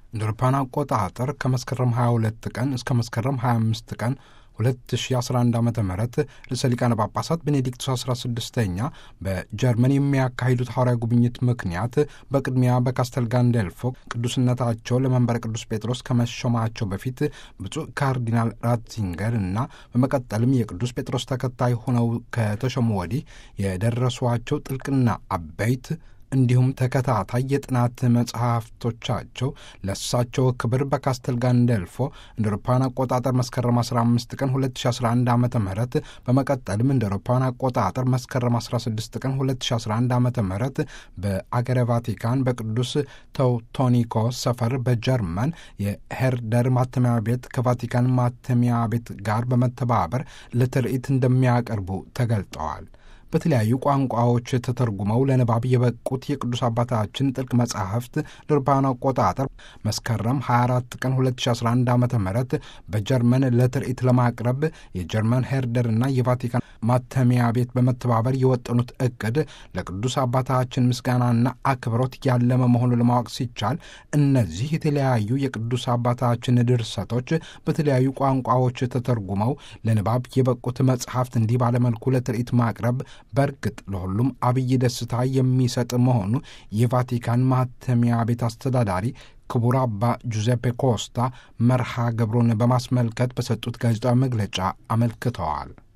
እንደ አውሮፓውያን አቆጣጠር ከመስከረም 22 ቀን እስከ መስከረም 25 ቀን 2011 ዓ ም ርዕሰ ሊቃነ ጳጳሳት ቤኔዲክቱስ 16ኛ በጀርመን የሚያካሂዱት ሐዋርያዊ ጉብኝት ምክንያት በቅድሚያ በካስተል ጋንዴልፎ ቅዱስነታቸው ለመንበረ ቅዱስ ጴጥሮስ ከመሾማቸው በፊት ብፁዕ ካርዲናል ራትዚንገር እና በመቀጠልም የቅዱስ ጴጥሮስ ተከታይ ሆነው ከተሾሙ ወዲህ የደረሷቸው ጥልቅና አበይት እንዲሁም ተከታታይ የጥናት መጽሐፍቶቻቸው ለእሳቸው ክብር በካስተል ጋንደልፎ እንደ አውሮፓውያን አቆጣጠር መስከረም 15 ቀን 2011 ዓ ም በመቀጠልም እንደ አውሮፓውያን አቆጣጠር መስከረም 16 ቀን 2011 ዓ ም በአገረ ቫቲካን በቅዱስ ተውቶኒኮ ሰፈር በጀርመን የሄርደር ማተሚያ ቤት ከቫቲካን ማተሚያ ቤት ጋር በመተባበር ለትርኢት እንደሚያቀርቡ ተገልጠዋል። በተለያዩ ቋንቋዎች ተተርጉመው ለንባብ የበቁት የቅዱስ አባታችን ጥልቅ መጻሕፍት ለአውሮፓውያን አቆጣጠር መስከረም 24 ቀን 2011 ዓ ም በጀርመን ለትርኢት ለማቅረብ የጀርመን ሄርደርና የቫቲካን ማተሚያ ቤት በመተባበር የወጠኑት እቅድ ለቅዱስ አባታችን ምስጋናና አክብሮት ያለመ መሆኑ ለማወቅ ሲቻል እነዚህ የተለያዩ የቅዱስ አባታችን ድርሰቶች በተለያዩ ቋንቋዎች ተተርጉመው ለንባብ የበቁት መጽሐፍት እንዲህ ባለመልኩ ለትርኢት ማቅረብ በእርግጥ ለሁሉም አብይ ደስታ የሚሰጥ መሆኑ የቫቲካን ማተሚያ ቤት አስተዳዳሪ ክቡር አባ ጁዜፔ ኮስታ መርሃ ግብሩን በማስመልከት በሰጡት ጋዜጣዊ መግለጫ አመልክተዋል።